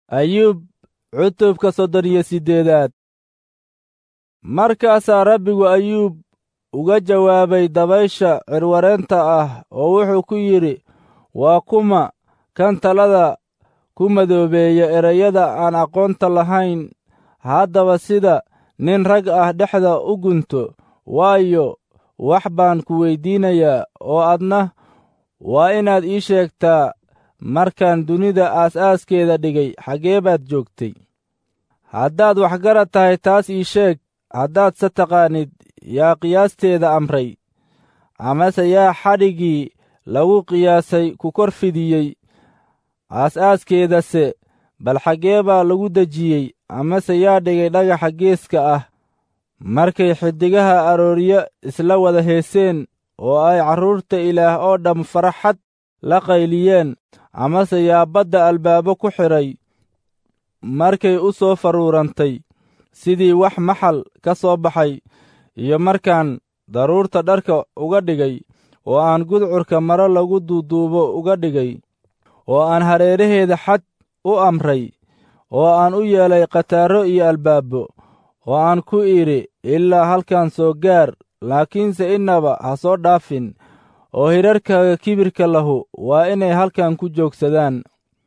ayuub cutubka soddon iyo siddeedaad markaasaa rabbigu ayuub uga jawaabay dabaysha cirwareenta ah oo wuxuu ku yidhi waa kuma kan talada ku madoobeeya ereyada aan aqoonta lahayn haddaba sida nin rag ah dhexda u gunto waayo wax baan ku weyddiinayaa oo adna waa inaad ii sheegtaa markaan dunida aas-aaskeeda dhigay xaggee baad joogtay haddaad waxgarad tahay taas ii sheeg haddaad se taqaanid yaa qiyaasteeda amray amase yaa xadhiggii lagu qiyaasay ku kor fidiyey aas-aaskeedase bal xaggee baa lagu dejiyey amase yaa dhigay dhagaxa geeska ah markay xiddigaha arooryo isla wada heeseen oo ay carruurta ilaah oo dhamm faraxad la qayliyeen amase yaa badda albaabo ku xidhay markay u soo faruurantay sidii wax maxal ka soo baxay iyo markaan daruurta dharka uga dhigay oo aan gudcurka maro lagu duuduubo uga dhigay oo aan hareeraheeda xad u amray oo aan u yeelay khataarro iyo albaabo oo aan ku idhi ilaa halkan soo gaar laakiinse innaba ha soo dhaafin oo hidharkaaga kibirka lahu waa inay halkan ku joogsadaan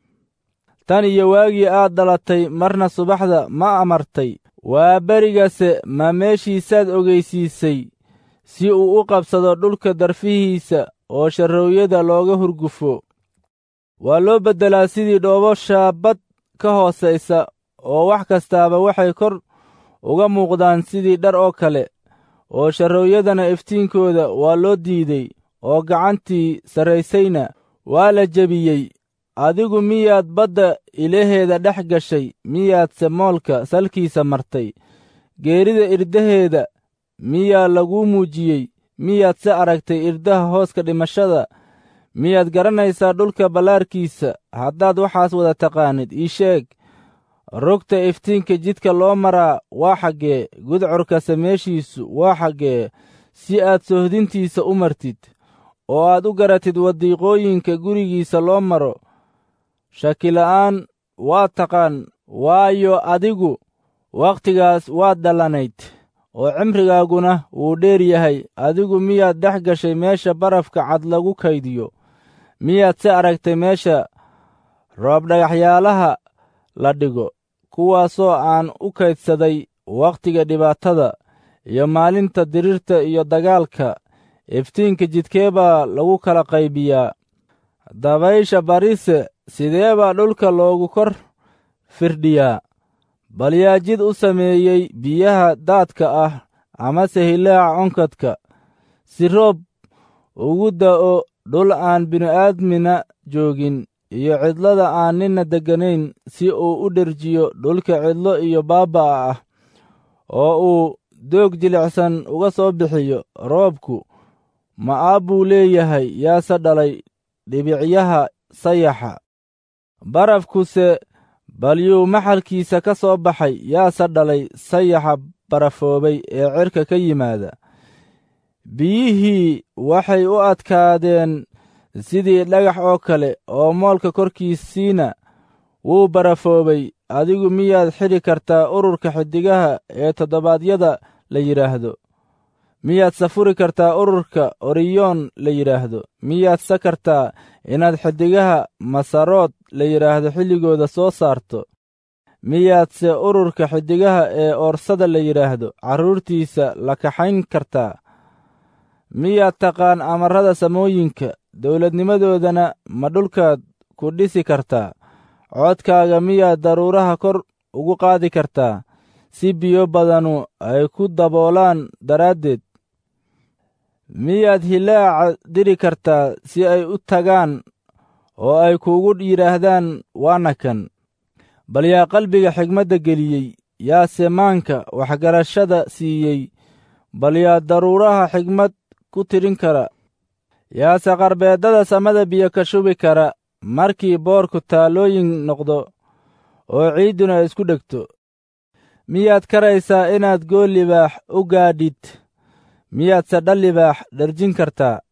tan iyo waagii aad dhalatay marna subaxda ma amartay waa berigase ma meeshiisaad ogeysiisay si uu u qabsado dhulka darfihiisa oo sharroowyada looga hurgufo waa loo beddelaa sidii dhoobo shaabad ka hoosaysa oo wax kastaaba waxay kor uga muuqdaan sidii dhar oo kale oo sharroowyadana iftiinkooda waa loo diiday oo gacantii sarraysayna waa la jebiyey adigu miyaad badda ilaheeda dhex gashay miyaadse moolka salkiisa martay geerida irdaheeda miyaa laguu muujiyey miyaad se aragtay irdaha hooska dhimashada miyaad garanaysaa dhulka ballaarkiisa haddaad waxaas wada taqaanid ii sheeg rogta iftiinka jidka loo maraa waa xaggee gudcurkase meeshiisu waa xaggee si aad sohdintiisa u martid oo aad u garatid wadiiqooyinka gurigiisa loo maro shakila'aan waa taqaan waayo adigu wakhtigaas waad dhallanayd oo cimrigaaguna wuu dheer yahay adigu miyaad dhex gashay meesha barafka cad lagu kaydiyo miyaad se aragtay meesha roobdhagaxyaalaha la dhigo kuwaasoo aan u kaydsaday wakhtiga dhibaatada iyo maalinta dirirta iyo dagaalka iftiinka jidkee baa lagu kala qaybiyaa dabaysha barise sidee baa dhulka loogu kor firdhiyaa bal yaa jid u sameeyey biyaha daadka ah amase hilaaca onkadka si roob ugu da'o dhul aan bini'aadmina joogin iyo cidlada aan ninna degganayn si uu u dherjiyo dhulka cidlo iyo baaba'a ah oo uu doog jilicsan uga soo bixiyo roobku ma'aab buu leeyahay yaase dhalay dhibicyaha sayaxa barafkuse balyuu maxalkiisa ka soo baxay yaase dhalay sayaxa barafoobay ee cirka ka yimaada biyihii waxay u adkaadeen sidii dhagax oo kale oo moolka korkiisiina wuu barafoobay adigu miyaad xidhi kartaa ururka xiddigaha ee toddobaadyada la yidhaahdo miyaad safuri kartaa ururka oriyoon la yidhaahdo miyaad sa kartaa inaad xiddigaha masarood la yidhaahdo xilligooda soo saarto miyaadse ururka xiddigaha ee oorsada la yidhaahdo carruurtiisa la kaxayn kartaa miyaad taqaan amarrada samooyinka dowladnimadoodana ma dhulkaad ku dhisi kartaa codkaaga miyaad daruuraha kor ugu qaadi kartaa si biyo badanu ay ku daboolaan daraaddeed miyaad hilaaca diri kartaa si ay u tagaan oo ay kuugu yidhaahdaan waana kan bal yaa qalbiga xigmadda geliyey yaa semaanka waxgarashada siiyey bal yaa daruuraha xigmad ku tirin kara yaase qarbeeddada samada biyo ka shubi kara markii boorku taallooyin noqdo oo ciidduna isku dhegto miyaad karaysaa inaad gool libaax u gaadhid miyaadse dhal libaax dherjin kartaa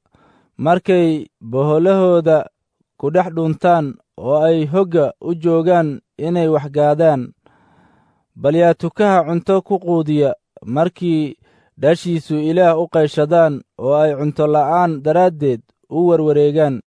markay boholahooda ku dhex dhuntaan oo ay hogga u joogaan inay waxgaadaan bal yaa tukaha cunto ku quudiya markii dhashiisu ilaah u qayshadaan oo ay cunto la'aan daraaddeed u warwareegaan